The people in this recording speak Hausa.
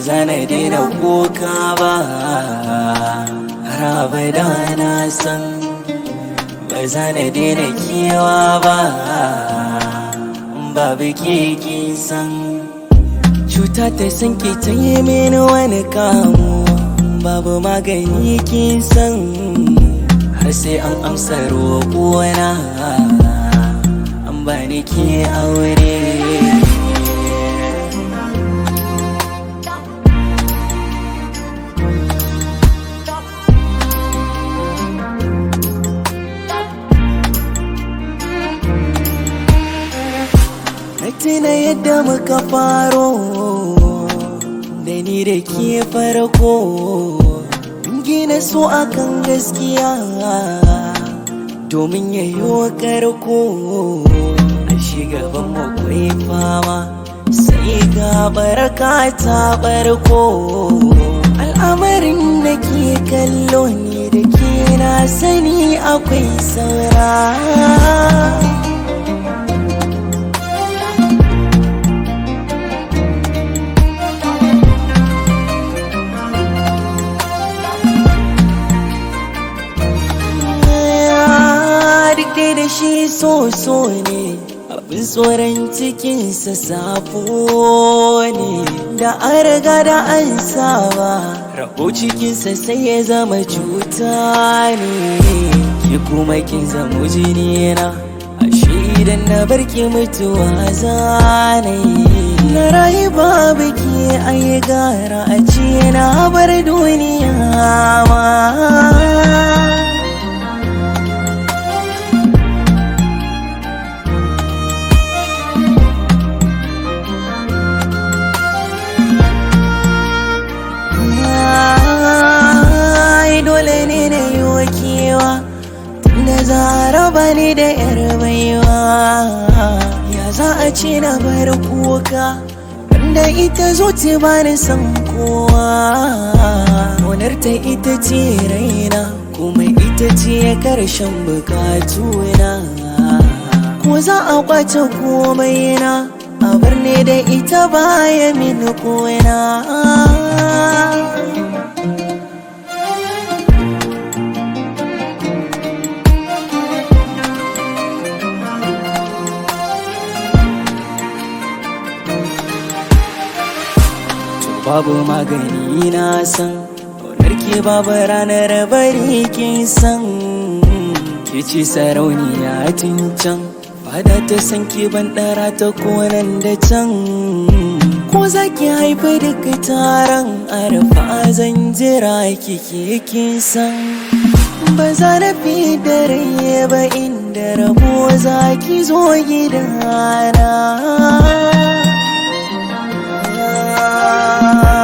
za na daina kuka ba har abada na san ba za na daina kewa ba babu keke san cuta ta san ke ta yi mini wani kamu babu magani kin san har sai an amsa roƙona an bani ke aure Na tuna yadda muka faro da ni da ke farko Mun gina so akan gaskiya domin yayo karko a shigaban makwai fama sai ga baraka ta barko al'amarin da ke kallo ne da ke na sani akwai saura duk dai da shi so so ne abin tsoron cikinsa safo ne da an riga da an saba rabo cikinsa sai ya zama cuta ne ki kuma kin zama jini na ashe idan na barki mutuwa zanayi na rayu babu ki ayi gara a ce na bar duniya ma Ai dole ne na yi wakewa Tunda zara bani da yar baiwa Ya za a ce na bar kuka Wanda ita zo ce bani san kowa Kaunar ta ita ce raina Kuma ita ce karshen bukatuna Ko za a kwace komai na A bar ne da ita baya mini kona babu magani na san ƙaunar ke babu ranar bari kin san ke ce sarauniya tun can fada ta san ke ban ɗara ta konan da can ko za ki haifi duka taron arfa zan jira kike kin san ba za na fi da rai ba inda rabo za ki zo gidana